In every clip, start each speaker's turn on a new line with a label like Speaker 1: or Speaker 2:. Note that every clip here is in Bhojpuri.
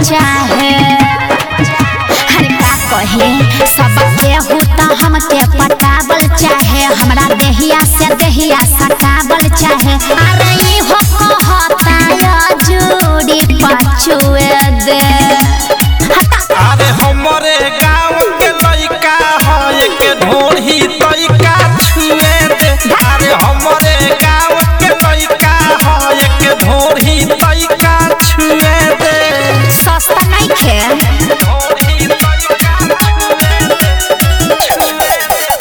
Speaker 1: चाहे हर का कहे सब केहू त हमके पटावल चाहे हमरा देहिया से देहिया सटावल चाहे अरे ई हो कहता या जोड़ी पाछुए दे हटा
Speaker 2: अरे हमरे गांव के लइका है के ढोढ़ी तइका छुए दे अरे हमरे गांव के लइका है के ढोढ़ी तइका छुए दे
Speaker 1: सस्ता नहीं खे
Speaker 2: ढोढ़ी तइका छुए दे छुए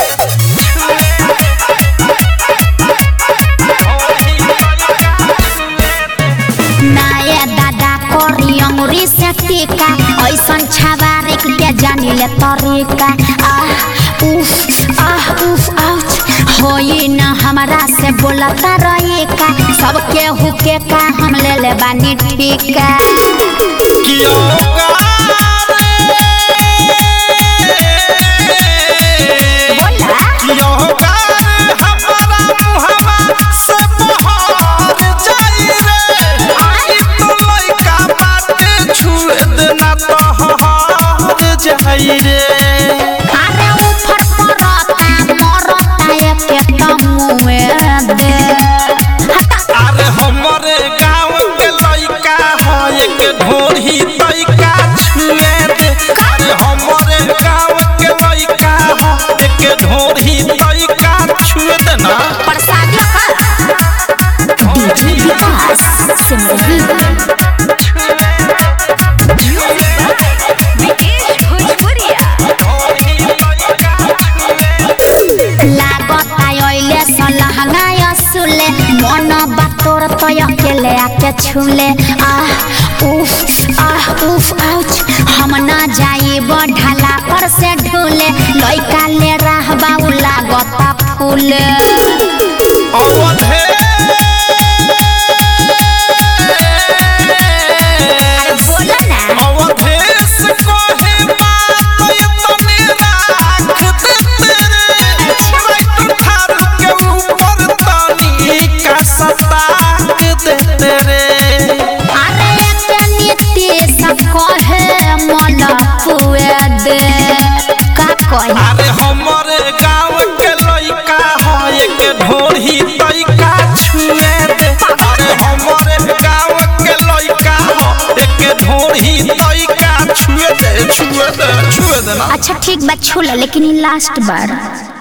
Speaker 2: ढोढ़ी तइका छुए दे
Speaker 1: नाये दादा कोरी अंगुरी से टीका ऐसन छवारिक के जानी ले तरीका आह उफ आह उफ आउच होई न हमरा से बोलता रही का सबके हुके का हम ले ले बानी टीका
Speaker 2: कियो गारे
Speaker 1: बोला
Speaker 2: कियो गारे हमारा मुहवा से बहार जाई रे आई तो लइका बाटे छुए देना तो हार जाई रे
Speaker 1: अरे उफर परता मरता एके तमुए दे हटा
Speaker 2: अरे हमरे गांव के लइका है के ढोढ़ी तइका छुए दे अरे हमरे गांव के लइका है के ढोढ़ी तइका छुए दे ना
Speaker 1: प्रसादी का डीजे विकास सिमरन लागत आइले सलहंगा सुले मन बातोर तय अकेले आके छुले आह उफ आह उफ आउच हम ना जाई ढाला पर से ढूले लइका ले रहबा उ लागत फूले
Speaker 2: अवधे
Speaker 1: अरे बोला ना
Speaker 2: अवधेश कहे बात इतनी राख दे तेरे ट्रैक्टर थारू के ऊपर तनी का सताक दे तेरे
Speaker 1: अरे एक नीति सब कहे मन पुए दे का कहे
Speaker 2: अरे हमरे गांव के लइका है के ढोढ़ी तइका छुए दे अरे हमरे गांव के लइका है के ढोढ़ी तइका छुए दे छुए दे छुए दे ना
Speaker 1: अच्छा ठीक बा छूला लेकिन ई लास्ट बार